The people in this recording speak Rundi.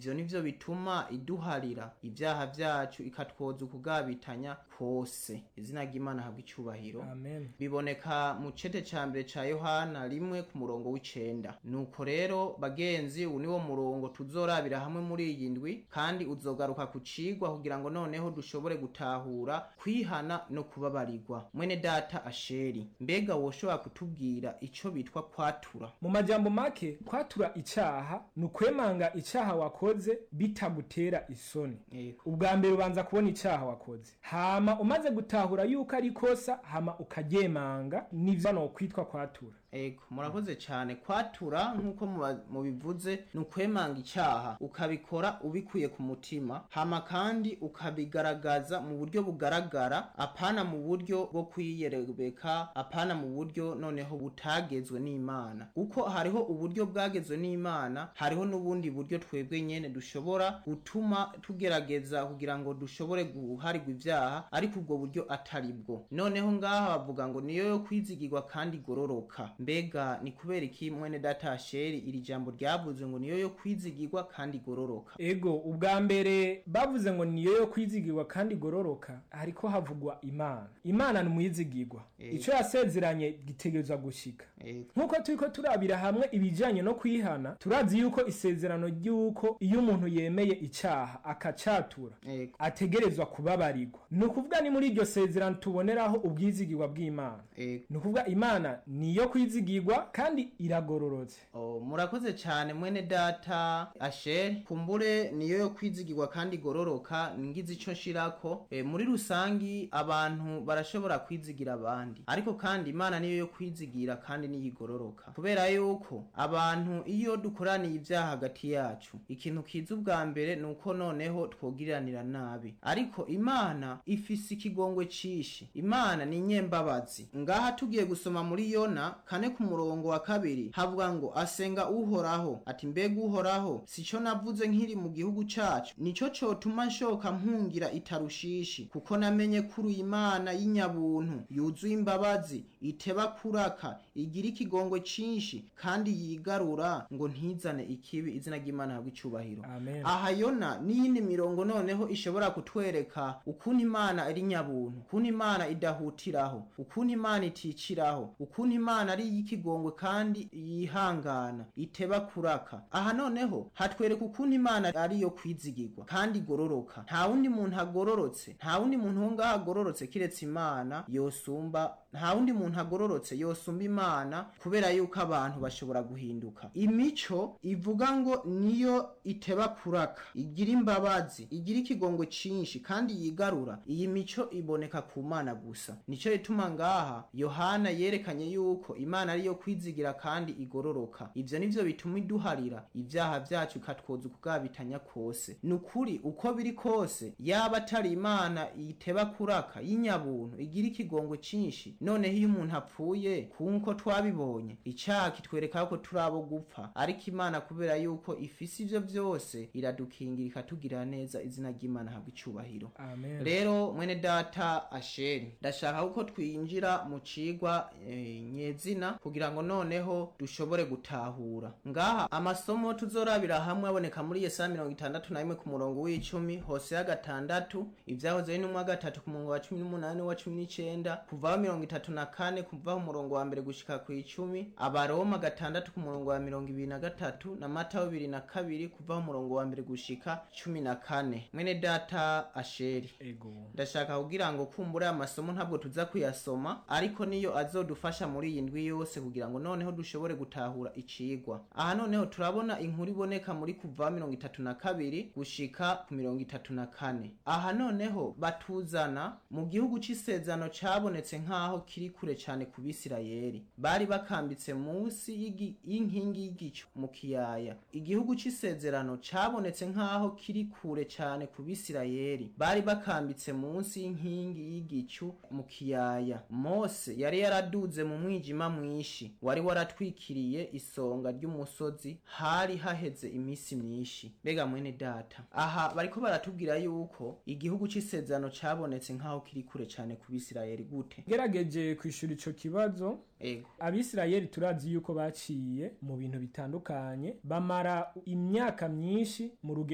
ivyo nivyo bituma iduharira ibyaha vyacu ikatwoza ukugabitanya kose izina ry'imana habwa icubahiro amen biboneka mu cete ca mbere ca yohana rimwe ku murongo w'icenda nuko rero bagenzi ubu niwo murongo tuzorabira hamwe muri iyi ndwi kandi uzogaruka ku cigwa kugira ngo noneho dushobore gutahura kwihana no kubabarirwa mwene data asheri mbega woshobora kutubwira ico bitwa kwatura mu majambo make kwatura icaha ni ukwemanga icaha wakoze bitagutera isoni Yego. ubwa mbere ubanza kubona icaha wakoze hama umaze gutahura yuko ari ikosa hama ukaryemanga nivyo no kwitwa kwatura Ego, murakoze cyane kwatura nk'uko muba- mubivuze ni ukwemanga icyaha ukabikora ubikuye ku mutima hama kandi ukabigaragaza mu buryo bugaragara apana mu buryo bwo kwiyerebeka apana mu buryo noneho butagezwe n'imana kuko hariho uburyo bwagezwe n'imana hariho n'ubundi buryo twebwe nyene dushobora gutuma tugerageza kugira ngo dushobore guharigwa ibyaha ariko ubwo buryo atari bwo noneho ngaha bavuga ngo niyo yo kwizigirwa kandi igororoka mbega ni kubera iki mwene data sheri iri jambo ryavuze ngo niyo yo kwizigirwa kandi igororoka ego ubwa mbere bavuze ngo niyo yo kwizigirwa kandi igororoka hariko havugwa imana imana ni umuyizigirwa Ego. ico yasezeranye gitegerezwa gushika Ego. nk'uko turiko turabira hamwe ibijanye no kwihana turazi yuko isezerano ry'uko iyo umuntu yemeye icaha akacatura Ego. ategerezwa kubabarirwa ni ukuvuga ni muri iryo sezerano tuboneraho ubwizigirwa bw'imana Ego. ni ukuvuga imana niyo kwizigirwa kandi iragororotse Oh, murakoze cyane mwene data asher kumbure niyo yo kwizigirwa kandi igororoka ngize ico nshirako e, muri rusangi abantu barashobora kwizigira abandi ariko kandi imana niyo yo kwizigira kandi niyo igororoka kubera yuko abantu iyo dukoraniye ibyaha hagati yacu ikintu kiza ubwa mbere ni uko noneho twogiriranira nabi ariko imana ifise ikigongwe cishi imana ni nyembabazi ngaha tugiye gusoma muri yona kane ku murongo wa kabiri havuga ngo asenga uhoraho ati mbega uhoraho sico navuze nkiri mu gihugu cacu nico cotuma nshoka mpungira itarushishi kuko namenye kuri imana y'inyabuntu yuzuye imbabazi iteba kuraka igira ikigongwe cinshi kandi yigarura ngo ntizane ikibi izina ry'imana habwa icubahiro amen aha yona n'iyindi mirongo noneho ishobora kutwereka ukuntu imana ari nyabuntu ukuntu imana idahutiraho ukuntu imana iticiraho ukuntu imana ari iy'ikigongwe kandi yihangana iteba kuraka aha noneho hatwereka ukuntu imana ari iyo kwizigirwa kandi igororoka nta wundi muntu agororotse nta wundi muntu wo ngaho agororotse kiretse imana yosumba nta wundi muntu agororotse yosumba imana kubera yuko abantu bashobora guhinduka imico ivuga ngo niyo iteba kuraka igira imbabazi igira ikigongwe cinshi kandi yigarura iyi mico iboneka ku mana gusa nico ituma ngaha yohana yerekanye yuko imana ariyo kwizigira kandi igororoka ivyo nivyo bituma iduharira ibyaha vyacu ikatwoza ukugabitanya kose ni ukuri uko biri kose yaba atari imana iteba kuraka y'inyabuntu igira ikigongwe cinshi noneho iyo umuntu apfuye kunko twabibonye icaha kitwereka ko turi abo gupfa ariko imana kubera yuko ifise ivyo vyose iradukingira ikatugirira neza izina ry'imana habwa icubahiro amen rero mwene data asheri ndashaka ko twinjira mu cigwa e, nyezina kugira ngo noneho dushobore gutahura ngaha amasomo tuzorabira hamwe aboneka muri yesaya mirongo itandatu na rimwe ku murongo w'icumi hose ya gatandatu ivyahoze ari n'umwa gatatu ku murongo wa cumi n'umunani wa cumi n'icenda kuvaho mirongo itatu na kane kuvaho umurongo wa mbere gushika ku icumi abaroma gatandatu ku murongo wa mirongo ibiri na gatatu na matayo bibiri na kabiri kuvaho umurongo wa mbere gushika cumi na kane mwene data asheri ego ndashaka kugira ngo kumbure amasomo ntabwo tuza kuyasoma ariko niyo azodufasha muri iyi ndwi yose kugira ngo noneho dushobore gutahura icigwa aha noneho turabona inkuru iboneka muri kuva mirongo itatu na kabiri gushika ku mirongo itatu na kane aha noneho batuzana mu gihugu c'isezerano cabonetse nk'aho kiri kure cane ku bisirayeli bari bakambitse munsi y'igi- y'inkingi y'igicu mu kiyaya igihugu c'isezerano cabonetse nk'aho kiri kure cane ku bisirayeli bari bakambitse munsi y'inkingi y'igicu mu kiyaya mose yari yaraduze mu mwijima mwinshi wari waratwikiriye isonga ry'umusozi hari haheze iminsi myinshi mbega mwene data aha bariko baratubwira yuko igihugu c'isezerano cabonetse nk'aho kiri kure cane ku bisirayeli gute gerageje kwishura ico kibazo ego abisirayeli turazi yuko baciye mu bintu bitandukanye bamara imyaka myinshi mu rugendo